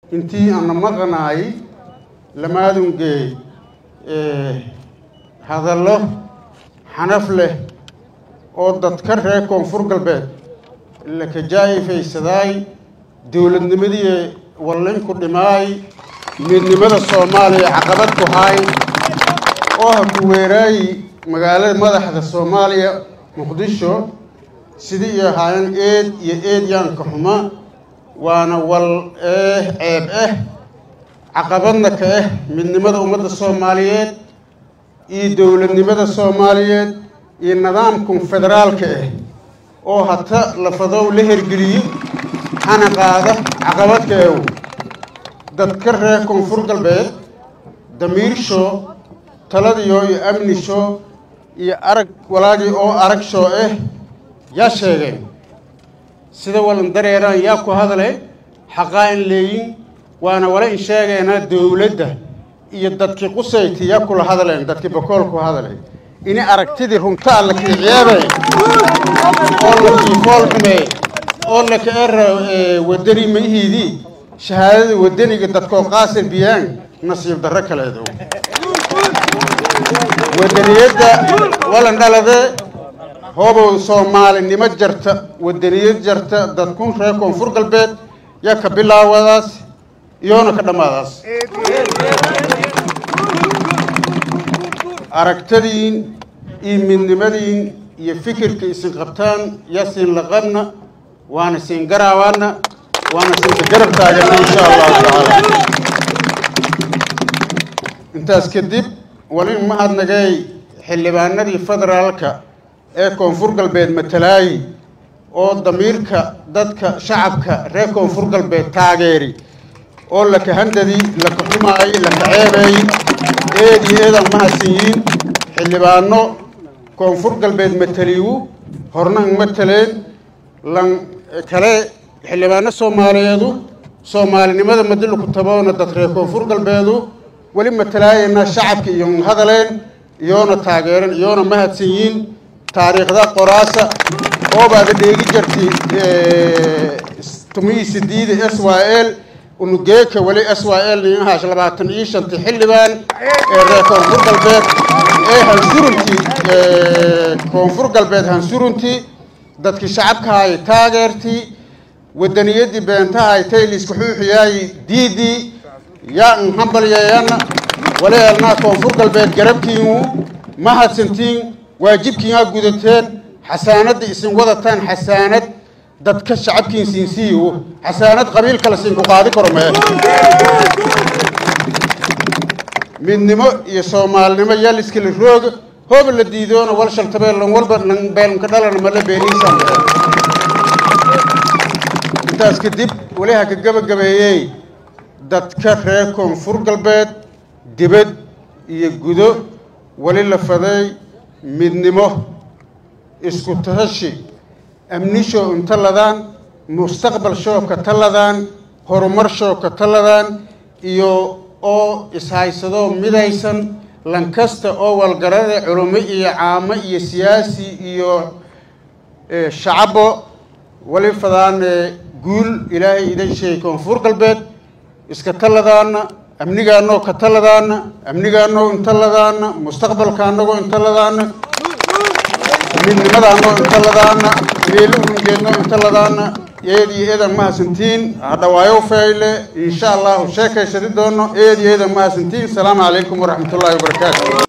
intii ana maqanaay lamaadungeey hadallo xanaf leh oo dadka reer koonfur galbeed la kajaa'ifaysaday dowladnimadii wallinku dhimaay midnimada soomaaliya caqabad ku haay oo ha ku weeraayi magaalada madaxda soomaaliya muqdisho sidii iyo ahaayeen eed iyo eedyaanka xuma waana wal eh ceeb ah caqabadna ka ah midnimada ummadda soomaaliyeed iyo dowladnimada soomaaliyeed iyo nidaamkan federaalka ah oo hata lafadow la hergeliyo hana qaada caqabadka ew dadka reer koonfur galbeed damiirsho taladiyo iyo amnisho iyo arag walaagii oo arag shoo ah yaa sheegeen sida walan dareeraan yaa ku hadale xaqaa in leeyin waana wala in sheegeynaa dowladda iyo dadkii qusayti yaa kula hadleen dadkii bakool ku hadlay ini aragtidii runtaa la kiiciyeebay oo la kiifool xumey oo la kaera wadani maihiidii shahaadada wadaniga dadkoo qaasir biyaan nasiib darro kaleedo wadaniyadda walan dhalade hoobow soomaalinimo jarta wadaniyad jarta dadkun reer koonfur galbeed yaa ka bilaawadaas iyoona ka dhammaadaas aragtadiin iyo midnimadiin iyo fikirka isin qabtaan yaa siin laqabna waana siin garaawaana waana siinka garab taagana insha allahu tacaala intaas kadib walin mahadnagay xildhibaanadii federaalka ee koonfur galbeed matalaayi oo damiirka dadka shacabka reer koonfur galbeed taageeri oo laka handadii laka xumaayay laka ceebeeyey eed iyo eedan mahadsanyiin xildhibaano koonfur galbeed mataliyu hornan mataleen lan kale xildhibaano soomaaliyeedu soomaalinimada madiluku taboona dad reer koonfur galbeedu weli matalaayana shacabka iyo hadaleen iyoona taageeren iyoona mahadsanyiin taariikhda qoraasa oobaada dheegi jarti tumihii sidiida s y l unugeeka weli s y l ninahaash labaatan iyo shanti xildhibaan ee reer koonfur galbeed ee hansuruntii koonfur galbeed hansuruntii dadkii shacabkahay taageertii wadaniyadii beentahay tayliska xuuxiyaayi diidii yaa n hambalyeeyana waleelnaa koonfur galbeed garabkiinu mahadsantiin waajibkiinaa gudateen xasaanadda isin wadataan xasaanad dadka shacabkiin siinsiiyo xasaanad qabiil kale siin ku qaadi karo mee midnimo iyo soomaalinimo yaa liskala rooga hooba la diidoona wal shaltabeellan walba nan beelnka dhalana mala beeniisan intaas kadib weli ha ka gabagabeeyey dadka reer koonfur galbeed dibad iyo gudo weli la faday midnimo isku tahashi amnisho inta ladaan mustaqbal shoo ka taladaan horumar shoo ka taladaan iyo oo ishaysadoo midaysan lankasta oo walgarada culummo iyo caamo iyo siyaasi iyo shacabo wali fadaan guul ilaahay idan sheegay koonfur galbeed iska taladaana amnigaanoo ka taladaana amnigaanoo inta ladaana mustaqbalka anagoo inta ladaana midnimadaanoo inta ladaana meelo ungeednoo inta ladaana eed iyo eedan mahadsantiin hadhawaayo fayle insha allahu sheekaysadi doono eed iyo eedan mahadsantiin asalaamu calaykum waraxmat ullaahi wabarakaatu